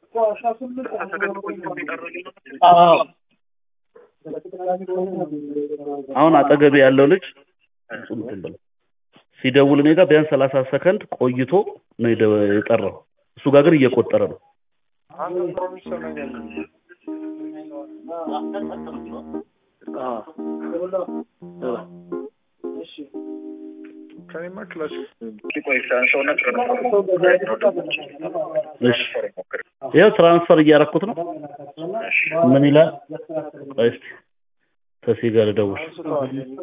አዎ አሁን አጠገቤ ያለው ልጅ እንትን ብሎ ሲደውል እኔ ጋር ቢያንስ ሰላሳ ሰከንድ ቆይቶ ነው የደ- የጠራው። እሱ ጋር ግን እየቆጠረ ነው። ከኔማ ክላስ እሺ ይኸው ትራንስፈር እያረኩት ነው። ምን ይላል? ቆይ እስኪ ተሴ ጋር ልደውል። አንስተዋል